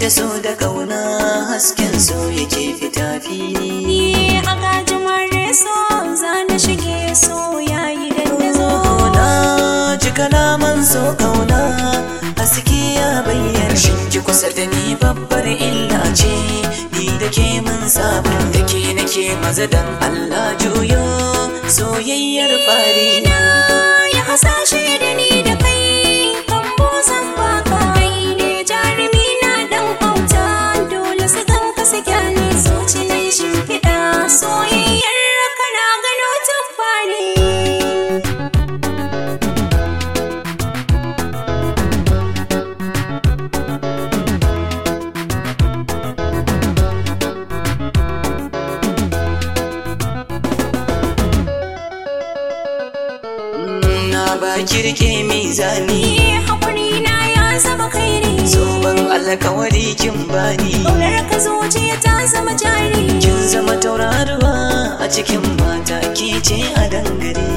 so da kauna hasken so yake fita fili Ni a gajimare so za na shige so yayi dandazo na ji kalaman so kauna haske ya bayyana shin ki kusa da ni babbar illa ce ni da ke mun saba da ke nake maza dan Allah juyo soyayyar fari Na ya hasashe da ni da kai kan buzan baka kai ne jarumi na dan auta dole su ganka su kyale zuci na shimfiɗa soyayyar kana gano tabbani na ba kirke mizani Ni haƙuri na ya zama kairi zoben alkawari kin bani Ƙaunar ka zuciya ta zama jari kin zama tauraruwa a cikin mata ke ce a dangare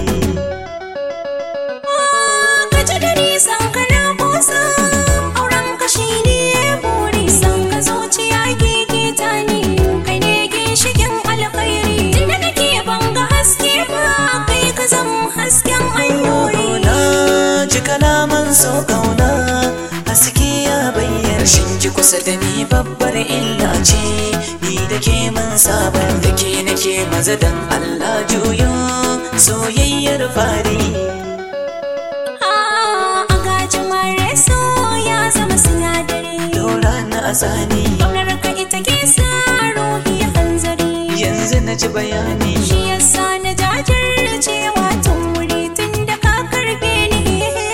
ka ji da nisan ka na kusa auren ka shi ne buri san ka zuciya gege ta ne kai ne ginshikin alkhairi tunda nake banga haske ba kai ka zama hasken annuri na ji kalaman so kauna haske ya bayyana shin ki kusa da ni babbar illa ce ni da ke mun saba da ke nake maza dan Allah juyo soyayyar fari a gajin mare so ya zama sinadari dora na asani ƙaunar ka ita ke sa ruhi hanzari yanzu na ji bayani Shi yasa na jajircewa tun wuri tun da ka karbe ni.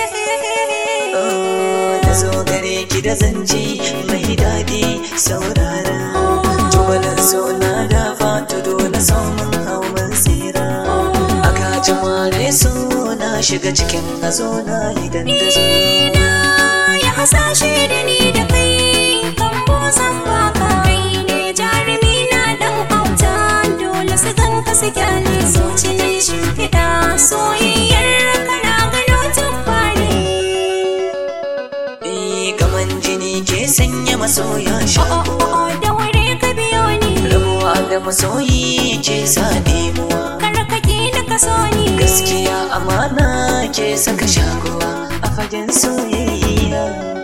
da zo gare ki da zance mai daɗi saurara tubalin so na da fata dole samun hawan tsira a kaji mare so na shiga cikin hazo na idan da zo Na ya hasashe da ni da kai kan buzan baka. Kai ne jarumi na dan auta dole su ganka su kyale zuci na shimfiɗa soyayyar kana gano tabbani. Eh, gaman jini ke sanya masoya Oh shakuwa oh oh da wuri ka biyo ni. rabuwa da masoyi ke sa ɗemuwa Kar ka ƙi da ka so ni. gaskiya amana ke saka shakuwa a fagen soyayya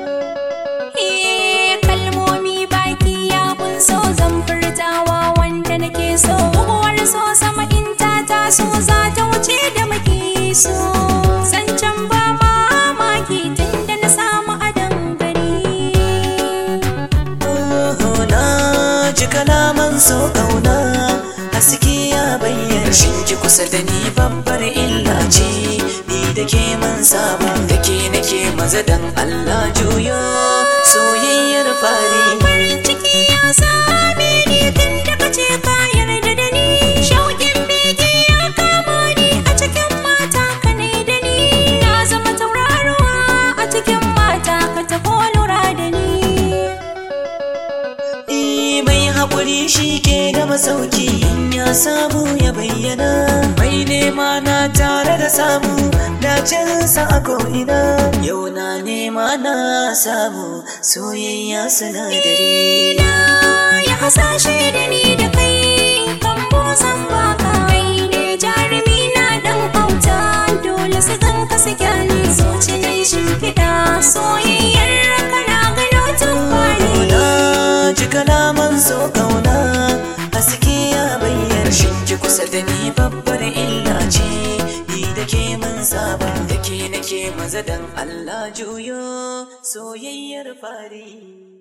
Eh, kalmomi baki ya so zan furtawa wanda nake so buguwar so sama in ta taso za ta wuce da muke so zancen ba mamaki tun da na samu adon gari na ji kalaman so kauna haske ya bayyana shin ki kusa da ni babbar illa ce ni da ke man saba da ke nake maza dan Allah juyo soyayyar fari farin ciki ya same ni tun da kace ka yarda da ni shauƙin bege ya kama ni a cikin mata ka ne da ni na zama tauraruwa a cikin mata ka tafi lura da ni Eh, mai haƙuri shi ke da masauki in ya samu ya bayyana mai nema na tare da samu dacinsa a ko'ina yau na nema na samu soyayya sinadari na ya hasashe da ni da kai kan buzan baka kai ne jarumi na dan auta dole su ganka su kyale zuci na shimfiɗa soyayyar kana gano tabbani na ji kalaman so kauna haske ya bayyana shin ki kusa da ni babbar illa ce ni da ke mun saba da ke nake maza dan Allah juyo soyayyar fari